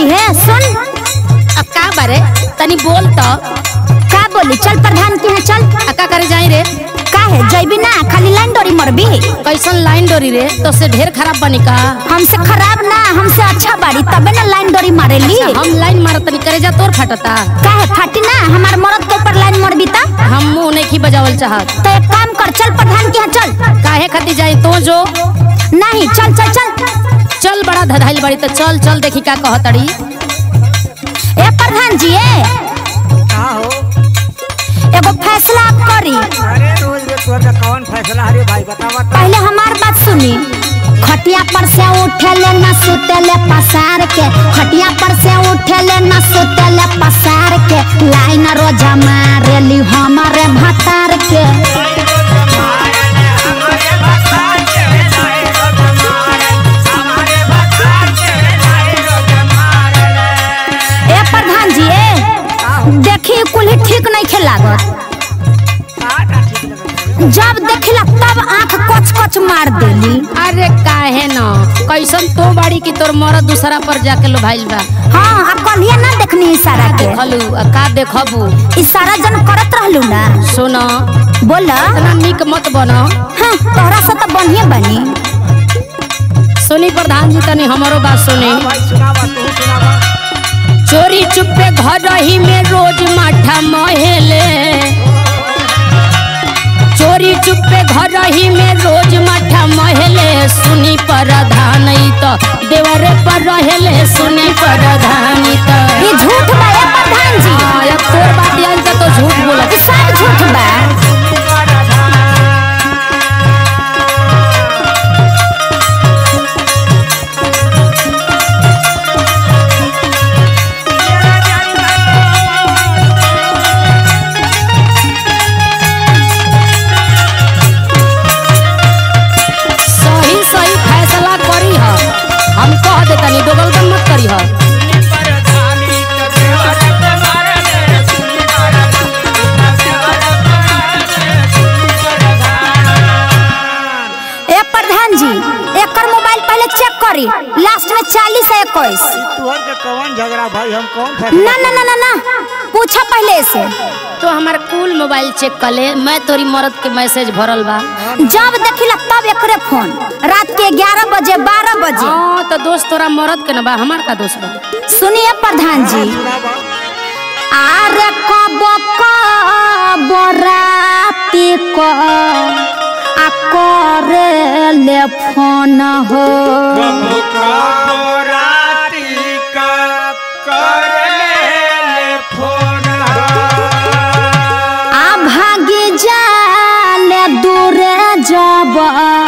है सुन अब का बारे तनी बोल तो का बोली चल प्रधान के यहाँ चल आ का करे जाई रे का है जैबी ना खाली लाइन डोरी मरबी कैसन लाइन डोरी रे तो से ढेर खराब बनी का हमसे खराब ना हमसे अच्छा बाड़ी तबे ना लाइन डोरी मारेली हम लाइन मारत तनी करे जा तोर फटता का है फाटी ना हमार मरद के ऊपर लाइन मरबी ता हम मुंह नहीं की बजावल चाहत तो एक काम कर चल प्रधान के यहाँ चल काहे खाती जाई तो जो नहीं चल चल चल चल बड़ा धधाइल बड़ी तो चल चल देखी का कहतड़ी ए प्रधान जी ए का हो एगो फैसला आप करी अरे रोज में तोर का कौन फैसला हरे भाई बतावा तो पहले हमार बात सुनी खटिया पर से उठेले न सुतेले पसार के खटिया पर से उठेले न सुतेले पसार के लाइन रोजा मारेली हमारे भतार के ए प्रधान जी ए देखी कुल ठीक नहीं खेलागत जब देखिला तब आंख कच कच मार देली अरे काहे न कैसन तो बाड़ी की तोर मरद दूसरा पर जाके लो भाइल बा हाँ अब कलिए ना देखनी इशारा के देखलू आ का देखबू इशारा जन करत रहलू ना सुन बोल इतना निक मत बन हाँ तोहरा से तो बढ़िया बनी सुनी प्रधान जी तनी हमारो बात सुनी भाई सुनावा तू सुनावा चोरी चुपे घर ही में रोज माठा महेले चोरी चुपे घर ही में रोज माठा महेले सुनी प्रधान ई तो देवरे पर रहेले सुनी प्रधान ई तो ये झूठ बा ए प्रधान जी हाँ, अब तोर बात आई तो, तो झूठ बोलत ये सब झूठ बा सही सही फैसला करी ह हम कह देतनी दोगलगन मत करी ह ए प्रधान जी एकर मोबाइल पहले चेक करी लास्ट में चालीस है इक्कीस तोहर के कौन झगड़ा भाई हम कौन फैसला ना ना ना ना ना पूछा पहले से तो हमार कुल मोबाइल चेक कर ले मैं तोरी मरद के मैसेज भरल बा जब देखिला तब एकरे फोन रात के ग्यारह बजे बारह बजे हाँ तो दोस्त तोरा मरद के न बा हमार का दोस्त बा सुनिए प्रधान जी सुनावा आरे कब कब राति को आ करे ले फोन हो आ भागी जाले दूरे जब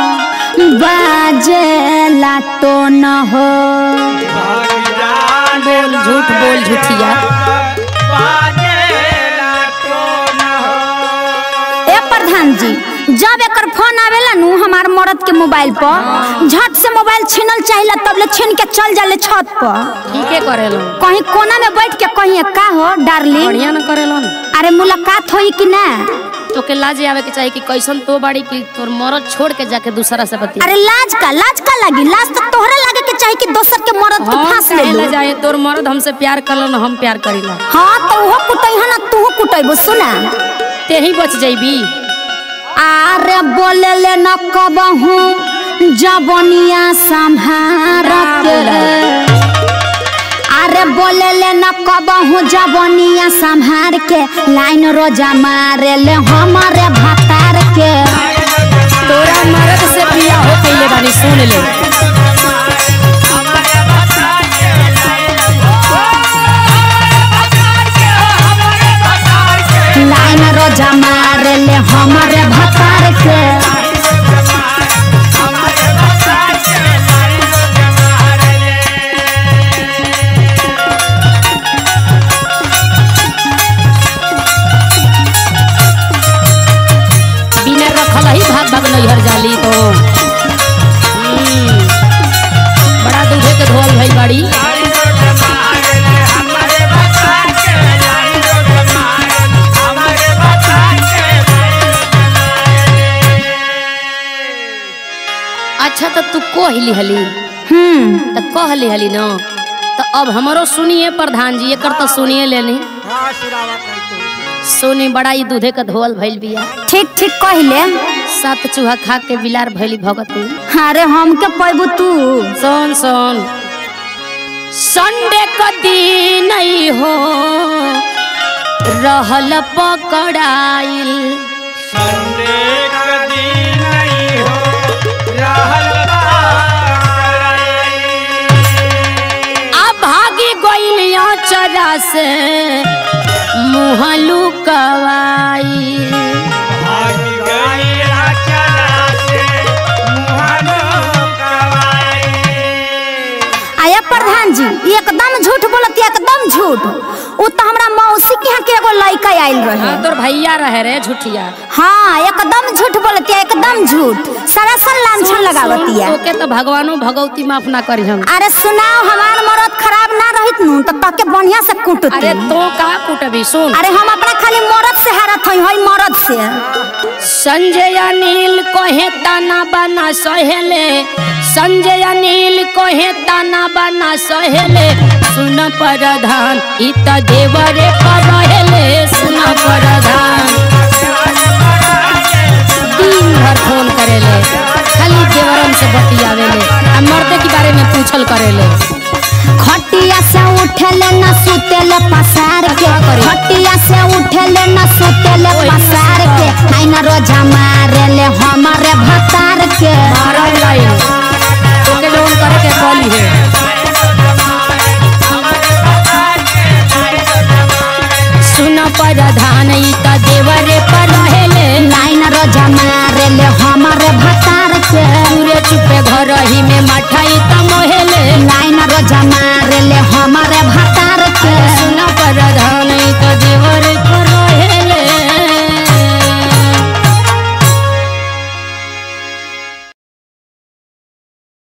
बाजे लाटो न हो बोल झूठ बोल झूठिया ए प्रधान जी जब एकर फोन आवेला नु हमार मरद के मोबाइल पर झट से मोबाइल छीनल चाहिला तब ले छीन के चल जाले छत पर ठीके करेलो कहीं कोना में बैठ के कहीं का हो डार्लिंग बढ़िया न करेलो अरे मुलाकात होई कि ना तोके लाज आवे के चाहिए कि कैसन तो बाड़ी की तोर मरद छोड़ के जाके दूसरा से बती अरे लाज का लाज का लगी लाज तो तोहरा लागे के चाही कि दोसर के मरद के हम फांस ले काहे लो ला जाए तोर मरद हमसे प्यार करलन हम प्यार करीला हाँ तो वो कुटई है ना तू कुटईबो सुना ते ही बच जाइबी आरे बोले ले न कबहू जबनिया संभार के अरे बोले ले न कबहू जबनिया संभार के लाइन रोजा मारे ले हमारे भतार के तोरा मरद से बिया हो पहले बानी सुन ले लाइन रोजा मारे ले हमारे भतार के बिना रखल ही भाग भाग नैहर जाली तो हम्म, बड़ा दूधे के धोल भई बाड़ी अच्छा तो तू कहली हली हम्म तो कहली हली न तो अब हमरो सुनिए प्रधान जी एकर तो सुनिए लेनी हाँ सुनावा कहीं तो सुनी बड़ा ही दूधे का धोल भइल बिया ठीक ठीक कहले सात चूहा खा के बिलार भइली भगती अरे हमके पैबू तू सुन सुन संडे का दिन नहीं हो रहल पकड़ाइल संडे का दिन नहीं हो रहल बाई। आ भागी गइल चरा से मुहलू कवाई भाग गई अचरा से मुहानो कवाई। आया प्रधान जी एकदम झूठ बोलत एकदम झूठ उ तो हमरा मौसी के यहाँ के एगो लड़का आइल रहे हाँ तोर भैया रहे रे झूठिया हाँ एकदम झूठ बोलती एकदम झूठ सरासर लांछन लगावतिया ओके तो भगवानो भगवती माफ ना करी हम अरे सुनाओ हमार मरद खराब ना रहित नु तो तके बढ़िया से कुटती अरे तो का कुटबी सुन अरे हम अपना खाली मरद से हारत हई हई मरद से संजय अनिल कहे ताना बना सहेले संजय अनिल कहे ताना बना सहेले सुन प्रधान इ त देवरे पर रहेले सुन प्रधान दिन भर फोन करेले खाली देवरम से बतियावेले आ मर्दे के बारे में पूछल करेले खटिया से उठेले न सुतेले पसार के खटिया से उठेले न सुतेले पसार के आईना रोजा मारेले हमारे भतार के मारल लाइन तोके जवन करे के कली है सुन प्रधान इ त देवरे पर रहेले लाइन रोजा मारेले हमारे भतार के पूरे चुपे घर ही में मठाई